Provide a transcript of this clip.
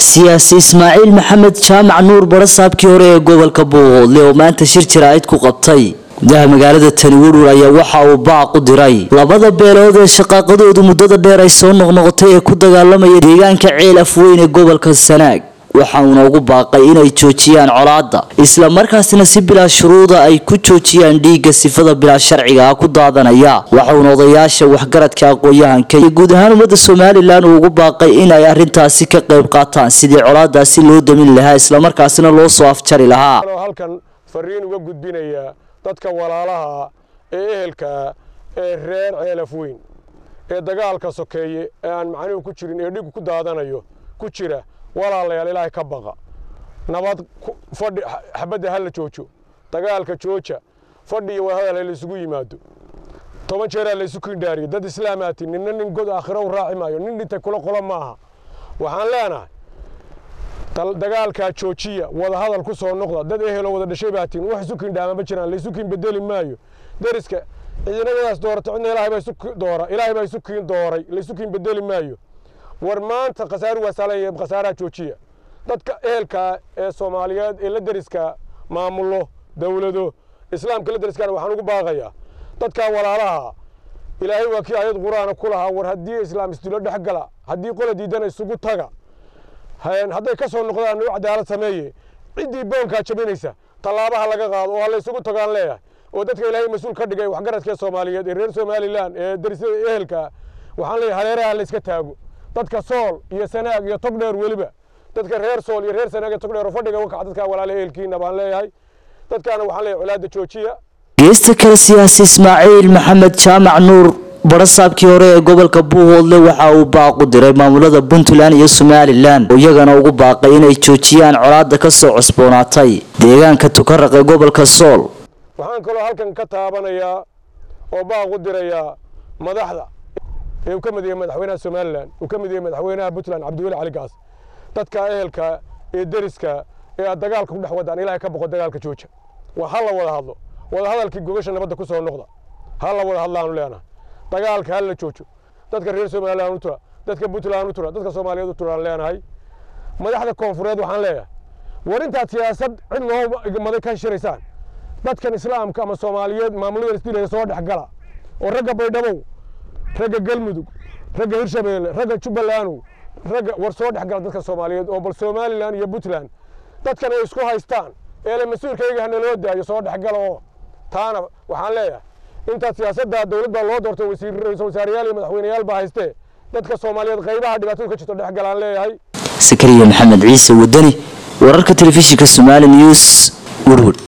siyaasi ismaaciil maxamed jaamac nuur barasaabkii hore ee gobolka buuhoodle oo maanta shir jaraa'id ku qabtay gudaha magaalada tani werwer ayaa waxa uu baaq u diray labada beelood ee shaqaaqadoodu muddada dheer ay soo noqnoqotay ee ku dagaalamaya deegaanka ceel afweyn ee gobolka sanaag waxa uuna ugu baaqay inay joojiyaan colaadda isla markaasna si bilaa shuruuda ay ku joojiyaan dhiigga sifada bilaa sharciga ah ku daadanaya waxauna odayaasha waxgaradka aqoon-yahanka iyo guud ahaan ummadda somalilan uu ugu baaqay in ay arrintaasi ka qayb qaataan sidii colaadaasi loo damin lahaa islamarkaasina loo soo afjari lahaa halkan fariin uga gudbinaya dadka walaalaha ee ehelka ee reer ceelaf weyn ee dagaalka sokeeye ee aan macnuhu ku jirin ee dhigu ku daadanayo ku jira walaalayaal ilaahay ka baqa nabad fadhi xabadda ha la joojo dagaalka jooja fadhi iyo wadahadal ha la isugu yimaado toban jeeraa la isu kindhaariyo dad islaamaati ninna nin god aakhiro u raaci maayo nin dhintay kula qola maaha waxaan leenahay dagaalkaa joojiya wadahadal ku soo noqda dad eheloo wada dhashay baatiin wax isu kindhaama ma jiraan la isu kiin bedeli maayo deriska ciidanadaas doorata cidna ilaahay baa isu doora ilaahay baa isu kiin dooray la isu kiin bedeli maayo war maanta khasaaru waa saalan khasaaraha joojiya dadka ehelka ee soomaaliyeed ee la deriska maamulo dowlado islaamka la deriskaana waxaan ugu baaqayaa dadkaa walaalaha ilaahay waa kii ayad qur-aana ku lahaa war haddii islaam isdilo dhex gala haddii qola diidana isugu taga hadday ka soo noqdaan u cadaalad sameeye ciddii boonkaa jabinaysa tallaabaha laga qaado oo ha la isugu tagaan leeyahay oo dadka ilaahay mas-uul ka dhigay waxgaradkee soomaaliyeed ee reer somalilan ee derisyada ehelka waxaan leeyahay hareeraha la iska taago dadka sool iyo sanaag iyo togdheer weliba dadka reer sool iyo reer sanaag iyo togdheer oo fadhiga uga kaca dadkaa walaala ehelkiina baan leeyahay dadkaana waxaan leeyahay colaadda joojiya geesta kale siyaasi ismaaciil maxamed jaamac nuur barasaabkii hore ee gobolka buuhoodle waxa uu baaq u diray maamulada puntland iyo somalilan oo iyagana ugu baaqay inay joojiyaan colaadda ka soo cusboonaatay deegaanka tukaraq ee gobolka sool waxaan kaloo halkan ka taabanayaa oo baaq u dirayaa madaxda ee uu ka mid yahay madaxweynaha somalilan uu ka mid yahay madaxweynaha puntland cabdiweli cali gaas dadka ehelka ee deriska ee aad dagaalka ku dhex wadaan ilaahay ka boqo dagaalka jooja waa ha la wada hadlo wada hadalkii gogasha nabadda ku soo noqda ha la wada hadlaanu leenahay dagaalka ha la joojo dadka reer somalilan u tura dadka puntland u tura dadka soomaaliyeed u turaan leenahay madaxda koonfureed waxaan leeyahay war intaad siyaasad cid loo maday ka shiraysaan dadkan islaamka ama soomaaliyeed maamulada isdilaya soo dhex gala oo ragga baydhabow ragga galmudug ragga hirshabeelle ragga jubbalandu ragga war soo dhex gala dadka soomaaliyeed oo bal somalilan iyo puntland dadkan ay isku haystaan eele mas-uulkayga hana loo daayo soo dhex gala oo taana waxaan leeyahay intaad siyaasadda dowlad baa loo doortay ra-iisul wasaareyaal iyo madaxweyneyaal baa haystee dadka soomaaliyeed qaybaha dhibaatadu ka jirto dhex galaan leeyahay sakariya maxamed ciise wadani wararka telefishinka somaali news werwer